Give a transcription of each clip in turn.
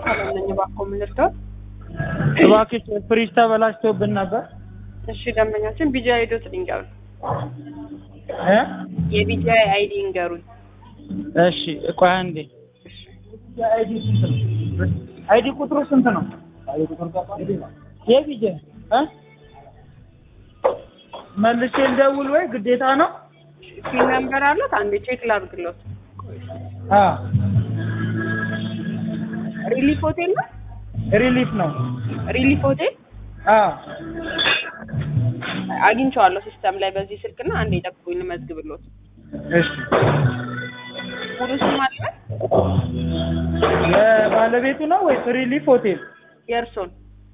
ሰላም ነኝ። እባክዎ ምን ልርዳዎት? እባክሽ ፍሪጅ ተበላሽቶብን ነበር እሺ ደንበኛችን ቢጂአይ አይዲዎት ይንገሩኝ። እ የቢጂአይ አይዲ ይንገሩኝ። እሺ ቆይ አንዴ እሺ አይዲ ስንት ነው? አይዲ ቁጥሩ ስንት ነው? የቢጀ እ መልሼ ልደውል ወይ ግዴታ ነው? ፒን ነምበር አለት? አንዴ ቼክ ላድርግሎት። አ ሪሊፍ ሆቴል ነው? ሪሊፍ ነው። ሪሊፍ ሆቴል አ አግኝቼዋለሁ ሲስተም ላይ በዚህ ስልክና አንዴ ጠብቁኝ ልመዝግብሎት። እሺ ሙሉ ስም አለ? የባለቤቱ ነው ወይስ ሪሊፍ ሆቴል? የእርሶን?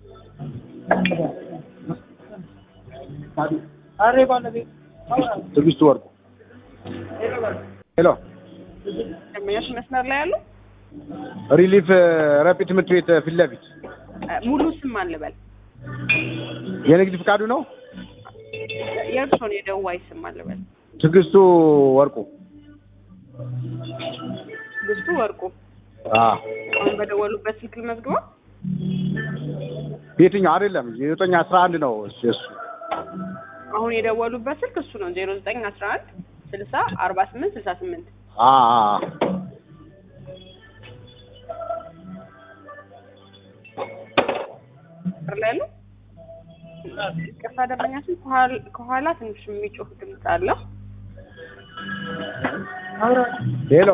አሬ ባለቤቱ ትዕግስት ወርቁ ሄሎ ደንበኛችን መስመር ላይ ያሉ? ሪሊፍ ረጲ ትምህርት ቤት ፊት ለፊት እ ሙሉ ስም አልበል። የንግድ ፍቃዱ ነው የእርሶን የደዋይ ስም አልበል። ትዕግስቱ ወርቁ ትዕግስቱ ወርቁ። አ አሁን በደወሉበት ስልክ ልመዝግበው? የትኛው አይደለም የዘጠኝ አስራ አንድ ነው እሱ እሱ አሁን የደወሉበት ስልክ እሱ ነው ዜሮ ዘጠኝ አስራ አንድ ስልሳ አርባ ስምንት ስልሳ ስምንት አ አ አ። ቁጥር ላይ ያለው ቅርታ ደንበኛችን ከኋላ- ከኋላ ትንሽ የሚጮህ ድምፅ አለው። ሄሎ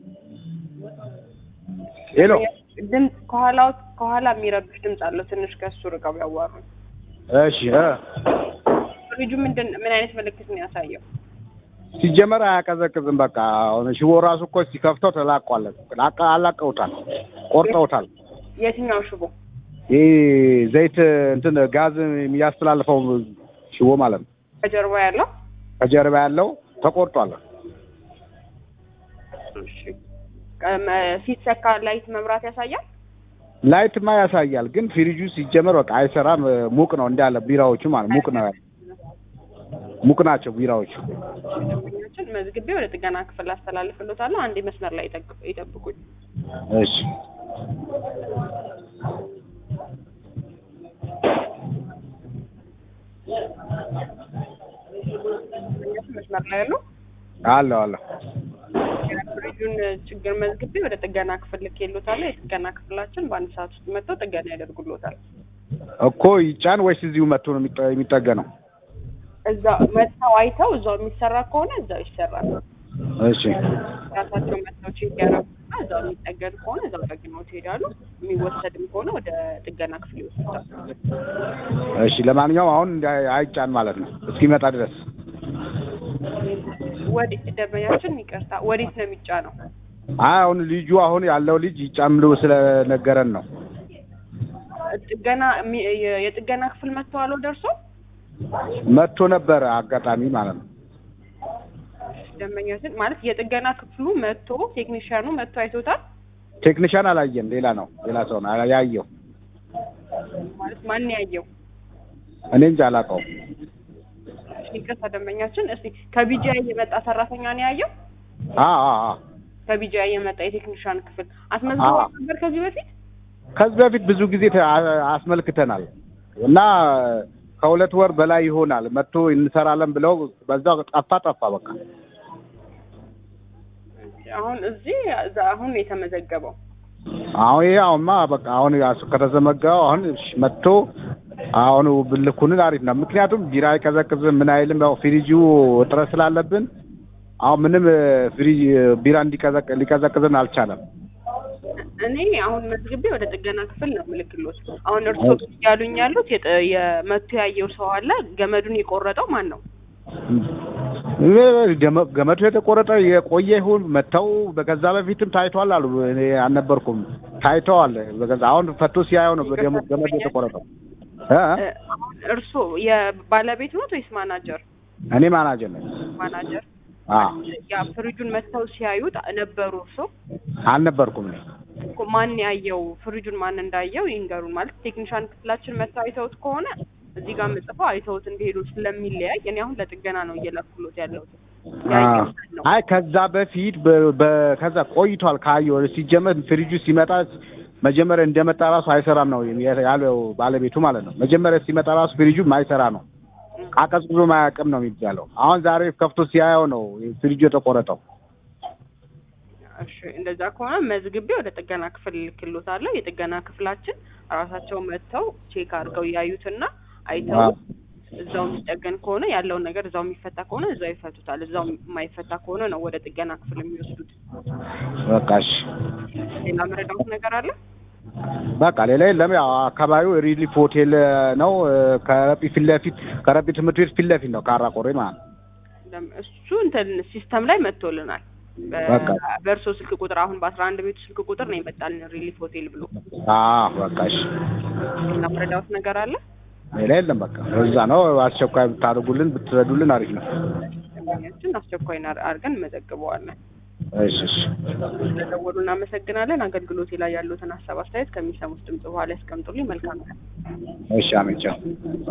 ሄሎ ድምፅ ከኋላው ከኋላ የሚረብሽ ድምፅ አለው። ትንሽ ከእሱ ርቀው ያዋሩ። እሺ እ ፍሪጁ ምንድን ምን አይነት ምልክት ነው ያሳየው? ሲጀመር አያቀዘቅዝም። በቃ አሁን ሽቦ ራሱ እኮ ሲከፍተው ተላቋል። ላቃ- አላቀውታል፣ ቆርጠውታል። የትኛው ሽቦ? ይህ ዘይት እንትን ጋዝ የሚያስተላልፈው ሽቦ ማለት ነው። ከጀርባ ያለው? ከጀርባ ያለው ተቆርጧል። እሺ። ቀ- ሲሰካ ላይት መብራት ያሳያል? ላይትማ ያሳያል፣ ግን ፍሪጁ ሲጀመር በቃ አይሰራም። ሙቅ ነው እንዳለ ቢራዎቹ ማለት ሙቅ ነው ሙቅ ናቸው ቢራዎቹ። ደንበኛችን መዝግቤ ወደ ጥገና ክፍል አስተላልፍሎታለሁ። አንዴ መስመር ላይ ይጠቅ- ይጠብቁኝ። እሺ ደንበኛችን መስመር ላይ ያሉ አለሁ አለሁ። ፍሪጁን ችግር መዝግቤ ወደ ጥገና ክፍል ልኬሎታለሁ። የጥገና ክፍላችን በአንድ ሰዓት ውስጥ መጥተው ጥገና ያደርጉሎታል። እኮ ይጫን ወይስ እዚሁ መጥቶ ነው የሚጠ- የሚጠገነው? እዛ መጥተው አይተው እዛው የሚሰራ ከሆነ እዛው ይሰራል። እሺ ራሳቸው መጥተው ቼክ ያደረጉና እዛው የሚጠገን ከሆነ እዛው ጠግነው ትሄዳሉ። የሚወሰድም ከሆነ ወደ ጥገና ክፍል ይወስዳል። እሺ። ለማንኛውም አሁን እንዳ- አይጫን ማለት ነው እስኪመጣ ድረስ። ወዴት ደንበኛችን ይቅርታ፣ ወዴት ነው የሚጫነው? አይ አሁን ልጁ አሁን ያለው ልጅ ይጫን ብሎ ስለነገረን ነው። ጥገና የሚ- የ- የጥገና ክፍል መጥተዋል ደርሶ መጥቶ ነበረ አጋጣሚ ማለት ነው። ደንበኛችን ማለት የጥገና ክፍሉ መጥቶ ቴክኒሽያኑ መጥቶ አይቶታል ቴክኒሻን አላየም፣ ሌላ ነው ሌላ ሰው ነው ያየው። ማለት ማን ያየው? እኔ እንጂ አላውቀውም። ይቅርታ ደንበኛችን፣ እስቲ ከቢጂአይ የመጣ ሰራተኛ ነው ያየው? አ አ አ ከቢጂአይ የመጣ የቴክኒሽያን ክፍል አስመዝግቦ አዎ። ነበር ከዚህ በፊት? ከዚህ በፊት ብዙ ጊዜ ተ- አ- አስመልክተናል እና ከሁለት ወር በላይ ይሆናል መጥቶ እንሰራለን ብለው በዛው ጠፋ ጠፋ በቃ። አሁን እዚህ እዛ አሁን ነው የተመዘገበው። አሁን ይሄ አሁንማ በቃ አሁን ያሱ ከተዘመገበው አሁን እሺ መጥቶ አሁን ብልኩንን አሪፍ ነው። ምክንያቱም ቢራ አይቀዘቅዝም ምን አይልም። ያው ፍሪጁ እጥረት ስላለብን አሁን ምንም እ፣ ፍሪጅ እ፣ ቢራ እንዲቀዘቅ ሊቀዘቅዝን አልቻለም። እኔ አሁን መዝግቤ ወደ ጥገና ክፍል ነው ምልክሎት። አሁን እርሶ ያሉኝ ያሉት የጥ- የመቶ ያየው ሰው አለ። ገመዱን የቆረጠው ማን ነው? እ፣ ገመ- ገመዱ የተቆረጠ የቆየ ይሁን መተው በገዛ በፊትም ታይቷል አሉ። እኔ አልነበርኩም። ታይተዋል። በገዛ አሁን ፈቶ ሲያየው ነው በደሞ ገመዱ የተቆረጠው። እ? እ፣ አሁን እርሶ የባለቤት ኖት ወይስ ማናጀር? እኔ ማናጀር ነኝ። ማናጀር አ ያ ፍሪጁን መጥተው ሲያዩት ነበሩ። እርሶ አልነበርኩም እኔ እኮ ማን ያየው ፍሪጁን ማን እንዳየው ይንገሩን። ማለት ቴክኒሻን ክፍላችን መጥተው አይተውት ከሆነ እዚህ ጋር ምጽፈው አይተውት እንደሄዱ ስለሚለያይ እኔ አሁን ለጥገና ነው እየላኩሎት ያለሁት። ያየው ማን ነው? አይ ከዛ በፊት በ- በ- ከዛ ቆይቷል ካየሁ ሲጀመር ፍሪጁ ሲመጣ መጀመሪያ እንደመጣ ራሱ አይሰራም ነው ያለው ባለቤቱ ማለት ነው። መጀመሪያ ሲመጣ ራሱ ፍሪጁ ማይሰራ ነው አቀዝቅዞ ማያውቅም ነው የሚባለው። አሁን ዛሬ ከፍቶ ሲያየው ነው ፍሪጁ የተቆረጠው። እሺ እንደዛ ከሆነ መዝግቤ ወደ ጥገና ክፍል ልክሎታለሁ። የጥገና ክፍላችን ራሳቸው መጥተው ቼክ አድርገው ያዩትና አይተው አዎ። እዛው የሚጠገን ከሆነ ያለውን ነገር እዛው የሚፈታ ከሆነ እዛው ይፈቱታል። እዛው የማይፈታ ከሆነ ነው ወደ ጥገና ክፍል የሚወስዱት። በቃ እሺ ሌላ መረዳት ነገር አለ? በቃ ሌላ የለም። ያው አካባቢው ሪሊፍ ሆቴል ነው። ከረጲ ፊት ለፊት ከረጲ ትምህርት ቤት ፊት ለፊት ነው ካራ ቆሬ ማለት ነው። ለም- እሱ እንትን ሲስተም ላይ መጥቶልናል። በ- በቃ። በእርሶ ስልክ ቁጥር አሁን በአስራ አንድ ቤቱ ስልክ ቁጥር ነው ይመጣልን ሪሊፍ ሆቴል ብሎ። አዎ በቃ እሺ ሌላ መረዳት ነገር አለ? ሌላ የለም። በቃ እዛ ነው። አስቸኳይ ብታደርጉልን ብትረዱልን አሪፍ ነው። ደንበኛችን አስቸኳይ ና- አድርገን እንመዘግበዋለን። እሺ እሺ ስለደወሉ እናመሰግናለን። አገልግሎቴ ላይ ያሉትን ሀሳብ አስተያየት ከሚሰሙት ድምጽ በኋላ ያስቀምጡልኝ። መልካም ቀን። እሺ አሜን ቻው።